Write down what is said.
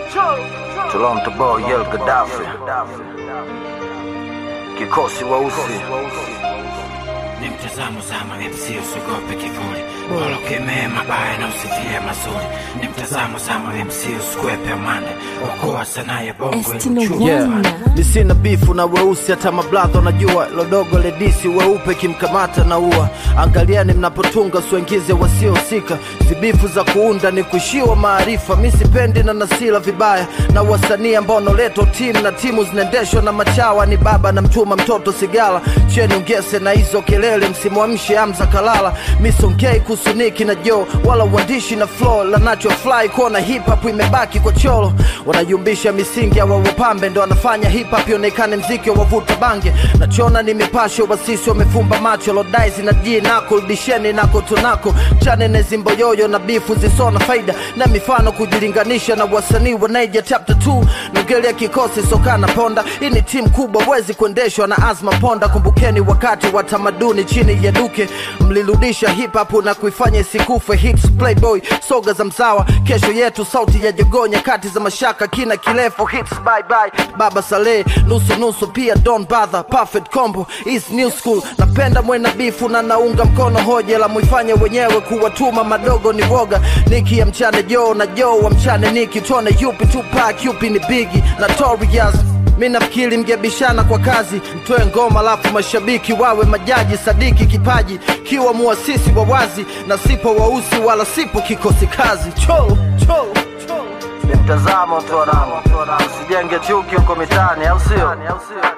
Toronto boy Yel Gaddafi, kikosi weusi ni mtazamo zama MC usiogope kivuli bora ukemee mabaya na usitie mazuri ni mtazamo zama MC usikwepe amande okoa sanaa ya bongo Estino iluchua Wana. amande. ni sina bifu na weusi hata mabladha unajua lodogo ledisi weupe kimkamata na ua angaliani mnapotunga suengize wasiohusika zibifu za kuunda ni kushiwa maarifa mi sipendi na nasila vibaya na wasanii ambao naletwa timu na timu zinaendeshwa na machawa ni baba na mtuma mtoto sigala cheni ungese na hizo kelele msimwamshe amza kalala misongei kusuniki na jo wala uandishi na flow la nacho fly kuona hip hop imebaki kwa cholo wanayumbisha misingi awa wapambe ndo wanafanya hip hop ionekane mziki wa wavuta bange nachona ni mipasho wasisi wamefumba macho lodaizi na ji nako rudisheni nako tunako chane nezimboyoyo na bifu zisona faida na mifano kujilinganisha na wasanii wa Niger chapter 2 nongelea kikosi sokana ponda hii ni timu kubwa wezi kuendeshwa na azma ponda kumbukeni wakati wa tamaduni chini ya duke mlirudisha hip hop na kuifanya isikufe hits playboy soga za msawa kesho yetu sauti ya jogoo nyakati za mashaka kina kirefu hits bye bye baba saleh nusu nusu pia don bother perfect combo is new school napenda mwena bifu na naunga mkono hoja la muifanye wenyewe kuwatuma madogo ni woga niki ya mchane joo na joo wa mchane niki tuone yupi tupak yupi ni bigi notorious mi nafikiri mgebishana kwa kazi mtoe ngoma alafu mashabiki wawe majaji sadiki kipaji kiwa muasisi wa wazi na sipo wausi wala sipo kikosi kazi cholo cholo cholo ni mtazamo tu wanangu, usijenge chuki huko mitaani, au sio?